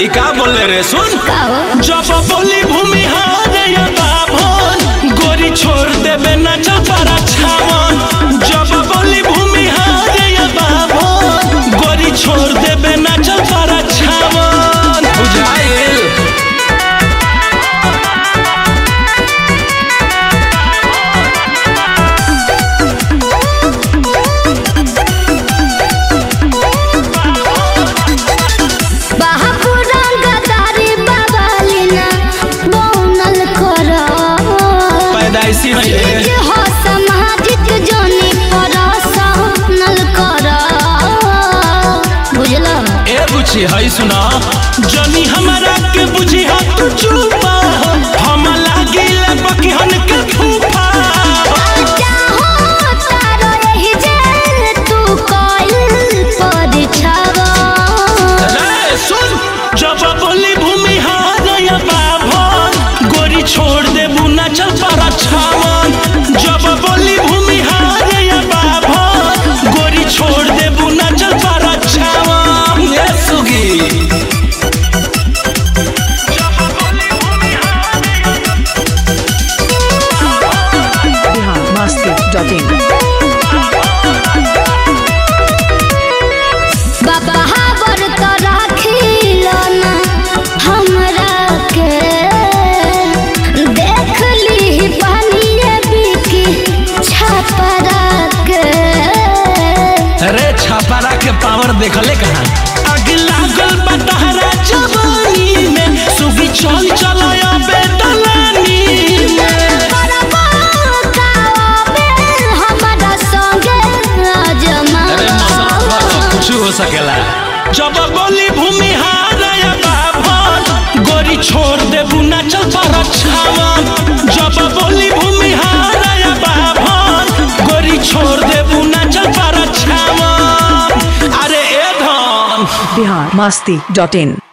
ई का बोले रे सुन का हो जब बोली भूमि हारे या बाभन गोरी छोड़ देबे ना चपरा छावन जब बोली भूमि हारे या बाभन गोरी छोड़ देबे ना चपरा छावन बुझाइल बाहापुरा गदारी बाबालिना बौनल कर पैदाइशी है ये। जे हो सामाजिक जोनी पर सहनल कर बुझला ए बुझी है सुना जनी हमारा के बुझी हा तू चुपा हम लागिल बकहन के फूफा चाहो तारो एही जे तू कइल परिछावा रे सुन जब बोली भूमि हारया बाभन गोरी छोड़ दे बुना चल पर छावन जब बोली भूमि हारया बाभन गोरी छोड़ दे बुना चल पर छावन ये सुगी biharmasti.in बाबा हाबर तो राखिल ना हमरा के देख ली पानिए बिकी छपरा के अरे छापारा के पावर देखले कहाँ आग लागल बटहरा जवानी में सुगी चल चलाया बेदलानी में करबा काबे हमरा संगे आजमा अरे मसला कुछ हो सकेला जब बोली भूमि हारया बाभन गोरी छोड़ दे बुना चल पर छावन जब बोली भूमि हारया बाभन गोरी छोड़ दे बुना चल पर छावन अरे ए धन biharmasti.in